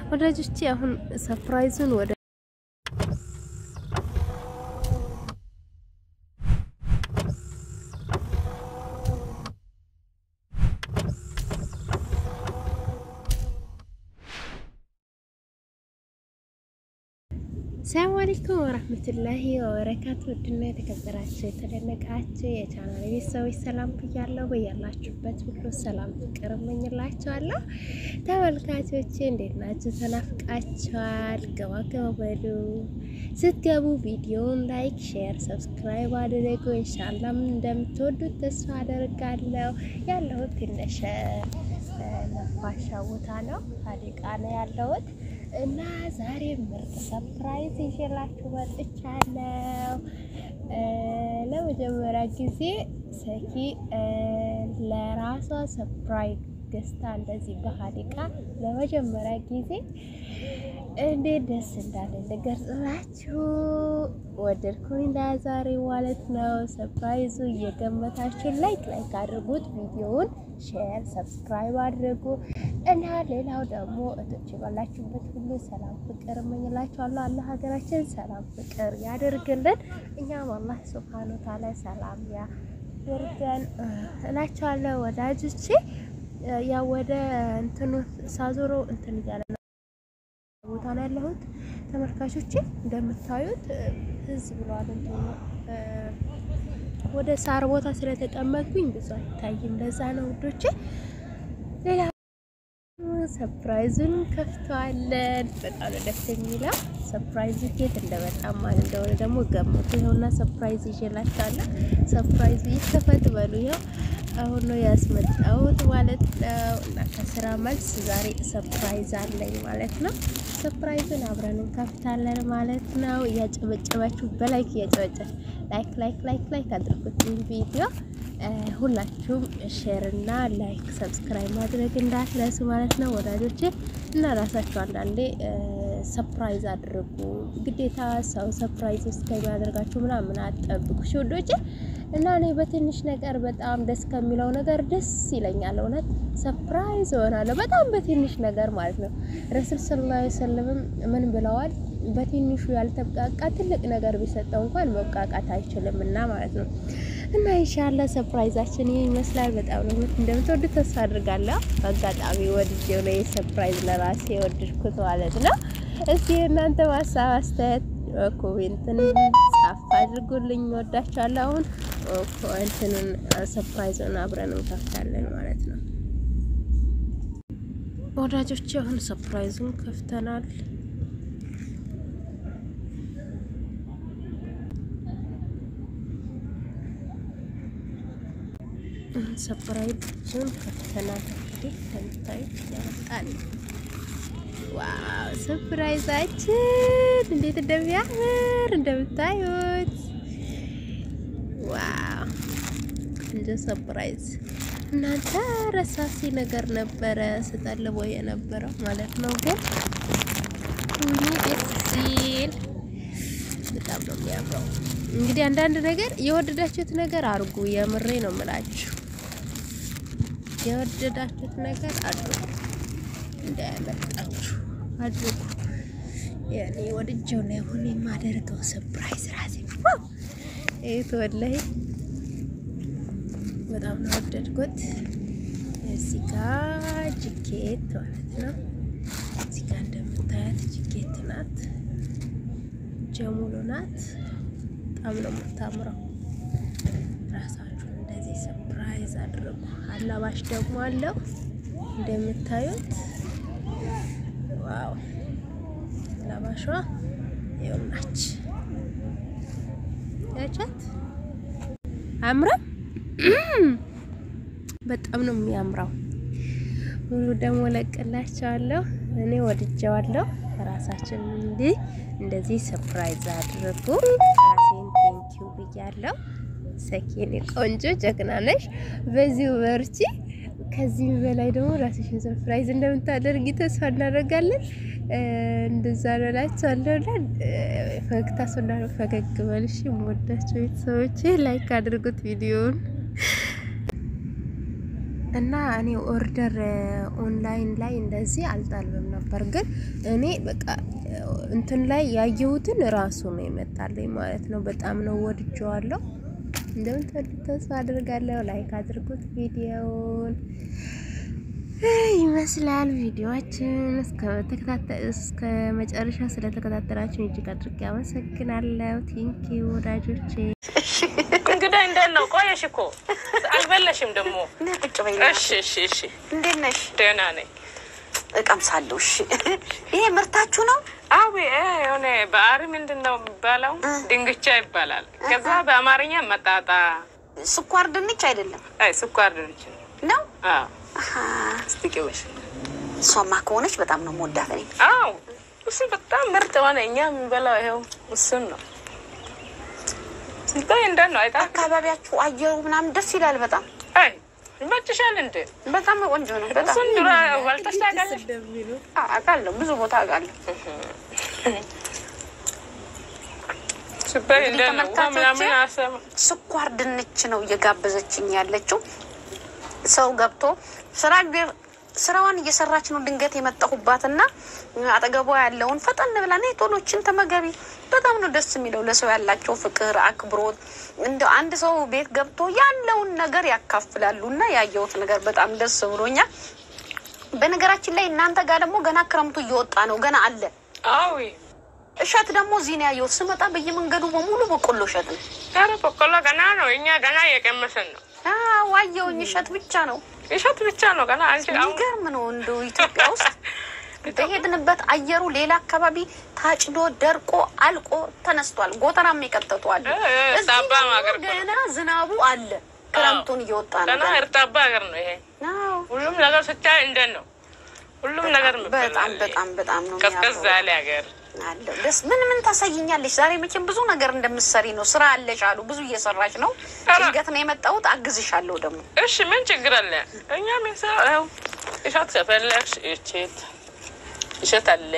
ወዳጆቼ አሁን ሰርፕራይዙን ወደ ሰላም አለይኩም ወራህመቱላሂ ወበረካቱ። ውድና የተከበራችሁ የተደነቃችሁ የቻናል ቤተሰቦች ሰላም ብያለሁ። በያላችሁበት ሁሉ ሰላም ፍቅር እመኝላችኋለሁ። ተመልካቾቼ እንዴት ናችሁ? ተናፍቃችኋል። ገባ ገባ በሉ። ስትገቡ ቪዲዮውን ላይክ፣ ሼር፣ ሰብስክራይብ አድርጉ። ኢንሻአላህ እንደምትወዱት ተስፋ አደርጋለሁ። ያለሁት ትንሽ ነፋሻ ቦታ ነው፣ ሀዲቃ ነው ያለሁት እና ዛሬ ምርጥ ሰፕራይዝ ይዤላችሁ መጥቻለሁ። ለመጀመሪያ ጊዜ ሰኪ ለራሷ ሰፕራይዝ ገዝታ እንደዚህ በሀዲቃ ለመጀመሪያ ጊዜ እንዴት ደስ እንዳለ ልገልጽላችሁ ወደድኩኝ ዛሬ ማለት ነው። ሰፕራይዙ እየገመታችሁ ላይክ ላይክ አድርጉት፣ ቪዲዮውን ሼር ሰብስክራይብ አድርጉ እና ሌላው ደግሞ እቶች ባላችሁበት ሁሉ ሰላም ፍቅር እመኝላችኋለሁ። አላህ ሀገራችን ሰላም ፍቅር ያደርግልን፣ እኛም አላህ ሱብሃነ ወተዓላ ሰላም ያደርገን እላችኋለሁ ወዳጆቼ። ያው ወደ እንትኑ ሳዞሮ እንትን እያለ ነው ቦታ ነው ያለሁት ተመልካቾቼ። እንደምታዩት ህዝብ ብሏል እንትኑ ወደ ሳር ቦታ ስለተቀመጥኩኝ ብዙ አይታይም። ለዛ ነው ውዶቼ። ሌላ ሰፕራይዙን ከፍተዋለን። በጣም ነው ደስ የሚለው ሰፕራይዙ ኬት እንደመጣ ማን እንደሆነ ደግሞ ገምቱ። ይኸውና ሰፕራይዝ ይዤላችኋለሁ። ሰፕራይዙ ይከፈት በሉ። ይኸው አሁን ነው ያስመጣሁት ማለት ነው። እና ከስራ መልስ ዛሬ ሰፕራይዝ አለኝ ማለት ነው። ሰፕራይዙን አብረን እንከፍታለን ማለት ነው። እያጨበጨባችሁ በላይክ እያጨበጨብ ላይክ ላይክ ላይክ ላይክ አድርጉት ቪዲዮ ሁላችሁም ሼር እና ላይክ ሰብስክራይብ ማድረግ እንዳትረሱ ማለት ነው ወዳጆቼ። እና ራሳችሁ አንዳንዴ ሰፕራይዝ አድርጉ። ግዴታ ሰው ሰፕራይዝ ውስጥ ከሚያደርጋችሁ ምናምን አትጠብቁ ውዶቼ። እና እኔ በትንሽ ነገር በጣም ደስ ከሚለው ነገር ደስ ይለኛል። እውነት ሰፕራይዝ እሆናለሁ በጣም በትንሽ ነገር ማለት ነው። ረሱል ሰለላሁ ዐለይሂ ወሰለም ምን ብለዋል? በትንሹ ያልተብቃቃ ትልቅ ነገር ቢሰጠው እንኳን መብቃቃት አይችልም እና ማለት ነው። እና ኢንሻአላህ ሰርፕራይዛችን ይህ ይመስላል። በጣም ነው እንደምትወዱት ተስፋ አድርጋለሁ። በአጋጣሚ ወድጄው ነው የሰርፕራይዝ ለራሴ የወደድኩት ማለት ነው። እስኪ እናንተ ሀሳብ አስተያየት ኮሜንትን ጻፍ አድርጉልኝ። ወዳችኋለሁ። አሁን እንትኑን ሰርፕራይዙን አብረን እንከፍታለን ማለት ነው ወዳጆች። አሁን ሰርፕራይዙን ከፍተናል። ሰፕራይዙን ከፍተናል። እንግዲህ እንደምታዩት ያመጣል። ዋው ሰፕራይዛችን እንዴት እንደሚያምር እንደምታዩት፣ ዋው እንደ ሰፕራይዝ እናንተ ረሳሲ ነገር ነበረ ስጠልቦ የነበረው ማለት ነው። ግን ሁሉ ደስ ሲል በጣም ነው የሚያምረው። እንግዲህ አንዳንድ ነገር የወደዳችሁት ነገር አድርጉ። የምሬ ነው የምላችሁ፣ የወደዳችሁት ነገር አድርጉ፣ እንዳያመልጣችሁ አድርጉ። ያኔ ወድጀው ነው አሁን የማደርገው ሰርፕራይዝ ራሴ ይሄ ወላሂ በጣም ነው ወደድኩት። እዚህ ጋር ጅኬት ማለት ነው። እዚህ ጋር እንደምታያት ጅኬት ናት፣ ጀሙሉ ናት። በጣም ነው የምታምረው። ራሳችሁን እንደዚህ ሰርፕራይዝ አድርጉ። አላባሽ ደግሞ አለው እንደምታዩት ዋው! አላባሿ ይኸውናች ያቻት አምረም በጣም ነው የሚያምረው። ሁሉ ደግሞ ለቅላቸዋለሁ። እኔ ወድጀዋለሁ። ራሳችን እንዲህ እንደዚህ ሰርፕራይዝ አድርጉ። ራሴን ቴንኪው ብያለሁ። ሰኪኔ ቆንጆ ጀግና ነሽ፣ በዚሁ በርቺ። ከዚህ በላይ ደግሞ ራስሽን ሰርፕራይዝ እንደምታደርጊ ተስፋ እናደርጋለን። እንደዛ ነው እላቸዋለሁ። ፈገግታ ሶና ፈገግ በልሽ። የምወዳቸው ቤተሰቦቼ ላይክ አድርጉት ቪዲዮውን እና እኔ ኦርደር ኦንላይን ላይ እንደዚህ አልጣልብም ነበር፣ ግን እኔ በቃ እንትን ላይ ያየሁትን ራሱ ነው የመጣልኝ ማለት ነው። በጣም ነው ወድጀዋለሁ። እንደምትወዱት ተስፋ አድርጋለሁ። ላይክ አድርጉት ቪዲዮውን ይመስላል ቪዲዮችን እስከ መጨረሻ ስለተከታተላችሁ እጅግ አድርጌ አመሰግናለሁ። ቲንኪ ወዳጆቼ። እንግዳ እንዴት ነው? ቆየሽ እኮ አልበለሽም ደግሞ። ቁጭ በይ። እሺ እሺ እሺ፣ እንዴት ነሽ? ደህና ነኝ። እቀምሳለሁ። እሺ ይሄ ምርታችሁ ነው? አዊ የሆነ በአሪ ምንድን ነው የሚባለው? ድንግቻ ይባላል። ከዛ በአማርኛ መጣጣ፣ ስኳር ድንች አይደለም አይ ስኳር ድንች ነው። ነው? አዎ አሀ። እስቲ ቅመሽ። እሷማ ከሆነች በጣም ነው የምወዳት እኔ። አዎ እሱ በጣም ምርጥ ሆነ። እኛ የምንበላው ይኸው እሱን ነው። ሲታይ እንደት ነው አይታ አካባቢያችሁ አየሩ ምናምን ደስ ይላል በጣም አይ ይመችሻል እንዴ? በጣም ቆንጆ ነው። በጣም እሱን ድሮ በልተሽ ታውቃለሽ? አ- አውቃለሁ፣ ብዙ ቦታ አውቃለሁ። ሲታይ እንግዲህ እንደት ነው? ውሃ ምናምን ተመልካቾቼ፣ አሰማ ስኳር ድንች ነው እየጋበዘችኝ ያለችው። ሰው ገብቶ ስራ ስራዋን እየሰራች ነው። ድንገት የመጣሁባትና አጠገቧ ያለውን ፈጠን ብላ ነይ ቶሎችን ተመገቢ። በጣም ነው ደስ የሚለው ለሰው ያላቸው ፍቅር፣ አክብሮት። እንደ አንድ ሰው ቤት ገብቶ ያለውን ነገር ያካፍላሉ እና ያየሁት ነገር በጣም ደስ ብሎኛል። በነገራችን ላይ እናንተ ጋር ደግሞ ገና ክረምቱ እየወጣ ነው፣ ገና አለ አዊ እሸት ደግሞ እዚህ ነው ያየሁት። ስመጣ በየመንገዱ በሙሉ በቆሎ እሸት ነው። ኧረ በቆሎ ገና ነው። እኛ ገና እየቀመሰን ነው። አዎ አየሁኝ። እሸት ብቻ ነው። እሸት ብቻ ነው ገና። አንቺ አሁን የሚገርም ነው። እንደው ኢትዮጵያ ውስጥ በሄድንበት አየሩ ሌላ አካባቢ ታጭዶ ደርቆ አልቆ ተነስቷል። ጎተራም የቀጠጡ አለ። እ- እ- እዚህ ሳባ ደግሞ ሀገር እኮ ነው። ገና ዝናቡ አለ። ክረምቱን እየወጣ ነው። ገና ገና። እርጣባ ሀገር ነው ይሄ። አዎ፣ ሁሉም ነገር ስታይ እንደት ነው? ሁሉም ነገር በጣም የሚበላል። በጣም በጣም ነው ቀዝቀዝ የሚያምረው። ያለ ሀገር አለው ደስ ምን ምን ታሳይኛለሽ? ዛሬ መቼም ብዙ ነገር እንደምትሰሪ ነው። ስራ አለሽ አሉ። ብዙ እየሰራች ነው። ኧረ። ድንገት ነው የመጣሁት። አግዝሻለሁ ደግሞ እሺ፣ ምን ችግር አለ? እኛ ምን ሰው ይኸው እሸት ከፈለግሽ እቼት እሸት አለ።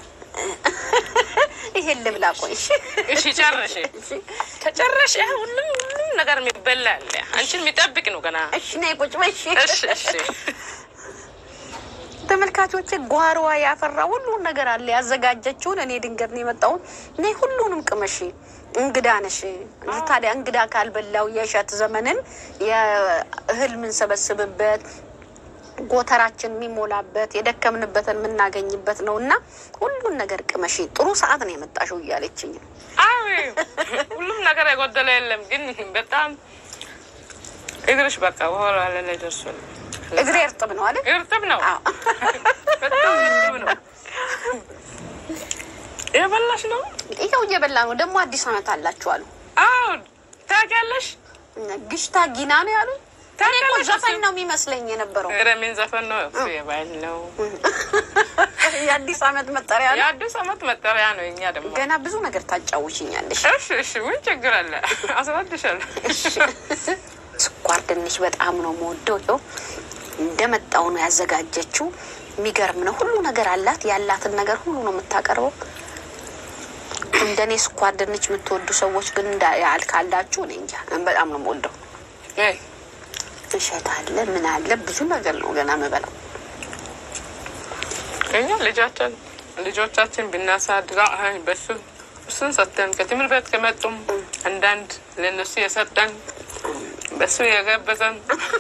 ይሄን ልብላ። ቆይ እሺ። እሺ ጨርሽ። ከጨረሽ ይሄ ሁሉም ሁሉም ነገር የሚበላ አለ። አንቺን የሚጠብቅ ነው ገና። እሺ ነይ ቁጭ በይ። እሺ እሺ እሺ። ተመልካቾቼ ጓሮዋ ያፈራ ሁሉን ነገር አለ ያዘጋጀችውን። እኔ ድንገት ነው የመጣሁት። እኔ ሁሉንም ቅመሽ፣ እንግዳ ነሽ። ታዲያ እንግዳ ካልበላው የእሸት ዘመንን የእህል የምንሰበስብበት ጎተራችን የሚሞላበት የደከምንበትን የምናገኝበት ነው እና ሁሉን ነገር ቅመሽ፣ ጥሩ ሰዓት ነው የመጣሽው እያለችኝ ነው። አዎ ሁሉም ነገር የጎደለ የለም፣ ግን በጣም እግርሽ በቃ በኋላ ላይ ደርሷል። እግሬ እርጥብ ነው አለ። እርጥብ ነው፣ አዎ። በጣም እርጥብ ነው። የበላሽ ነው? ይኸው እየበላ ነው። ደግሞ አዲስ ዓመት አላችሁ አሉ። አዎ ታውቂያለሽ። ግሽታ ጊና ነው ያሉ። እኔ እኮ ታውቂያለሽ ዘፈን እሱ? ነው የሚመስለኝ የነበረው ኧረ ምን ዘፈን ነው እሱ? የባህል ነው፣ የአዲስ ዓመት መጠሪያ ነው። የአዲስ ዓመት መጠሪያ ነው። እኛ ደግሞ ገና ብዙ ነገር ታጫውሽኛለሽ። እሺ እሺ፣ ምን ችግር አለ? አስረድሻለሁ። ስኳር ድንች በጣም ነው የምወደው። ይኸው እንደመጣው ነው ያዘጋጀችው። የሚገርም ነው። ሁሉ ነገር አላት። ያላትን ነገር ሁሉ ነው የምታቀርበው። እንደኔ ስኳር ድንች የምትወዱ ሰዎች ግን እንዳ- ያል ካላችሁ እኔ እንጃ በጣም ነው የምወደው። አይ እሸት አለ ምን አለ ብዙ ነገር ነው ገና የምበላው። እኛ ልጃችን ልጆቻችን ብናሳድጋ አይ በሱ እሱን ሰጠን ከትምህርት ቤት ከመጡም አንዳንድ ለነሱ የሰጠን በሱ የገበዘን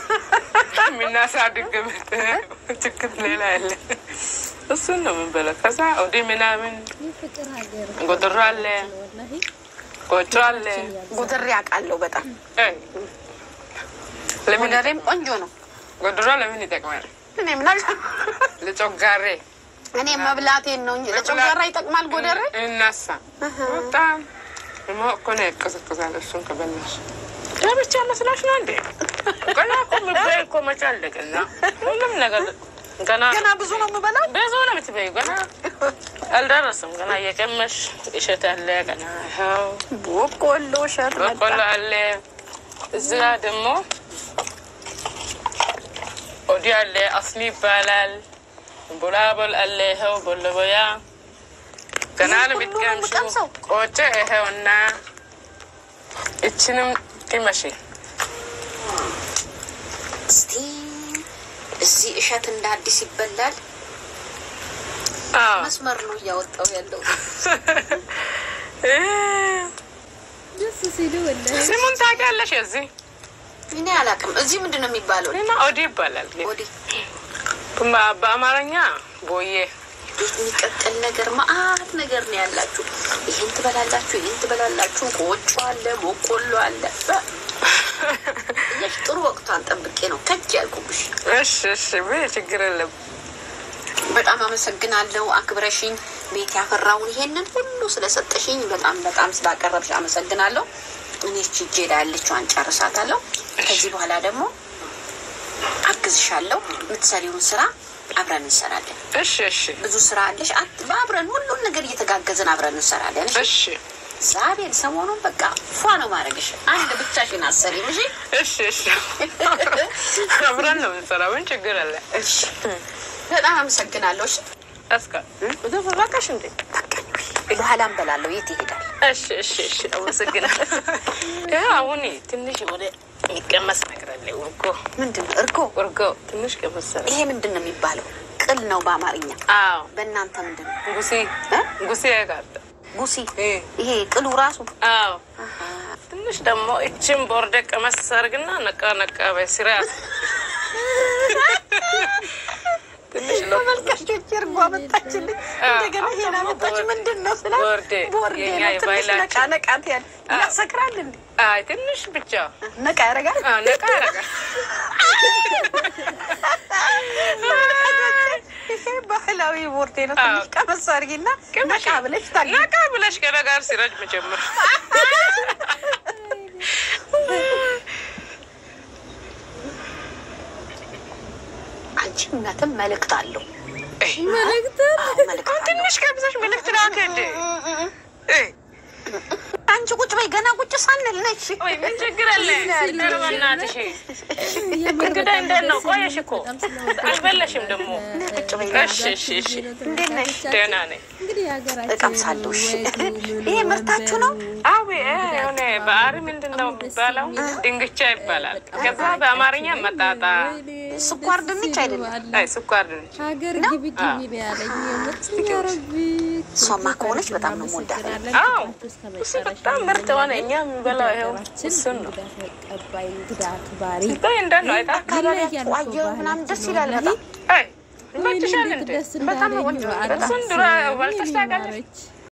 የምናሳድግበት ችግር ሌላ ያለ እሱን ነው የምንበለው። ከዛ ወዲ ምናምን የፍቅር ሀገር ጎድሮ አለ ወላሂ ጎጆ አለ። ጎደሬ አውቃለሁ በጣም አይ ለምን ጎደሬም ቆንጆ ነው። ጎድሮ ለምን ይጠቅማል? እኔ ምናል ለጮጋሬ እኔ መብላቴን ነው እንጂ ለጨጓራ ይጠቅማል ጎደሬ። እናሳ በጣም ደግሞ እኮ ነው ያቀዘቅዛል። እሱን ከበላሽ ለብቻ መስላሽ ነው እንዴ? ገና እኮ ምበይ እኮ መቼ አለቀና ሁሉም ነገር ገና ገና ብዙ ነው የምበላው። ብዙ ነው የምትበይው። ገና አልደረስም። ገና እየቀመሽ እሸት አለ። ገና ይኸው በቆሎ እሸት መጣ። በቆሎ አለ። እዚያ ደግሞ ኦዲ አለ። አስሊ ይባላል። ቡላቦል አለ። ይኸው ቦለቦያ ገና ነው ይህ ሁሉ ነው የምትቀምሺው። የምቀምሰው? ቆጮ ይኸውና እችንም ቅመሺ። እስቲ እዚህ እሸት እንደ አዲስ ይበላል። አዎ መስመር ነው እያወጣው ያለው። ደስ ሲሉ ወላሂ ስሙን ታውቂያለሽ? የዚህ እኔ አላውቅም። እዚህ ምንድን ነው የሚባለው? እኔማ ኦዲ ይባላል። ግን ወዲህ በ- በአማርኛ ቦዬ ቤት የሚቀቀል ነገር መአት ነገር ነው ያላችሁ። ይህን ትበላላችሁ፣ ይህን ትበላላችሁ። ቆጮ አለ፣ በቆሎ አለ። በ- እያልሽ ጥሩ ወቅቷን ጠብቄ ነው ከጅ ያልኩብሽ። እሺ እሺ ብዬ ችግር የለም። በጣም አመሰግናለሁ። አክብረሽኝ ቤት ያፈራውን ይሄንን ሁሉ ስለሰጠሽኝ በጣም በጣም ስላቀረብሽ አመሰግናለሁ። እኔ ችጄ ላይ ያለችዋን ጨርሳታለሁ። ከዚህ በኋላ ደግሞ አግዝሻለሁ። የምትሰሪውን ስራ አብረን እንሰራለን። እሺ እሺ ብዙ ስራ አለሽ። አት- አብረን ሁሉን ነገር እየተጋገዝን አብረን እንሰራለን። እሺ? እሺ ዛሬን ሰሞኑን በቃ ፏ ነው ማድረግሽ። አንድ ብቻሽን አሰሪም። እሺ እሺ እሺ አብረን ነው የምንሰራው። ምን ችግር አለ? እሺ። በጣም አመሰግናለሁ። እሺ እስከ በቃሽ እንዴ? በቃኝ። በኋላ እንበላለሁ። የት ይሄዳል? እሺ እሺ እሺ አመሰግናለሁ። ይኸው አሁን ትንሽ ወደ የሚቀመስ ነገር አለ። እርጎ ምንድን ነው እርጎ? እርጎ ትንሽ ቀመስ አለ። ይሄ ምንድን ነው የሚባለው? ቅል ነው በአማርኛ። አዎ በእናንተ ምንድን ነው? ጉሲ እ? ጉሲ ያጋጠ ጉሲ። እ ይሄ ቅሉ ራሱ አዎ ትንሽ ደግሞ እችን ቦርደ ቀመስ አድርግና ነቃ ነቃ በስርዓት ትንሽ ነው ተመልካቾች እርጎ አመጣችልኝ። እንደገና ይሄን አመጣች። ምንድን ነው ስላ ቦርዴ ቦርዴ የኛ ነው። ትንሽ የባህላችን ነቃ ነቃት ያለ ያሰክራል እንዴ? አይ ትንሽ ብቻ ነቃ ያደርጋል። አዎ ነቃ ያደርጋል። ይሄ ባህላዊ ቦርዴ ነው። አዎ። ትንሽ ቀመስ አድርጊና ቅመሽ ነቃ ብለሽ ታግ ነቃ ብለሽ ከነ ጋር ሲረጅ መጀመር አንቺ እውነትም መልእክት አለው። መልእክት አዎ መልእክት አለው። ትንሽ ቀምሰሽ መልዕክት ላክ እንዴ እ አንቺ ቁጭ በይ፣ ገና ቁጭ ሳንል ነች። ወይ ምን ችግር አለ? ኧረ በእናትሽ እንግዳ እንዴት ነው? ቆየሽ እኮ አልበላሽም ደግሞ። እሺ እሺ እሺ እንዴት ነሽ? ደህና ነኝ። እንግዲህ የሀገራችን እቀምሳለሁ። እሺ። ወጉ ምኑ ይሄ ምርታችሁ ነው? አዊ የሆነ በአሪ ምንድን ነው የሚባለው? ድንግቻ ይባላል። ከዛ በአማርኛ መጣጣ፣ ስኳር ድንች አይደለም። አይ ስኳር ድንች። ሀገር ግቢ ግቢ ነው ያለኝ። የምትኛ ረቢ እሷማ ከሆነች በጣም ነው የምወዳት። አዎ እሱ በጣም ምርጥ ሆነ። እኛ የምንበላው ይኸው እሱን ነው። ተቀባይ እንግዳ አክባሪ ስታይ እንዴት ነው አይታ ይለያል እኮ አየሩ ምናምን ደስ ባህላችን ይላል ነው። በጣም። አይ ይመችሻል እንዴ? ደስ በጣም ነው እንዳለኝ ቆንጆ። በዓላት እሱን ድሮ ሲሆን በልተሽ የኔ ታውቂያለሽ? ማረች።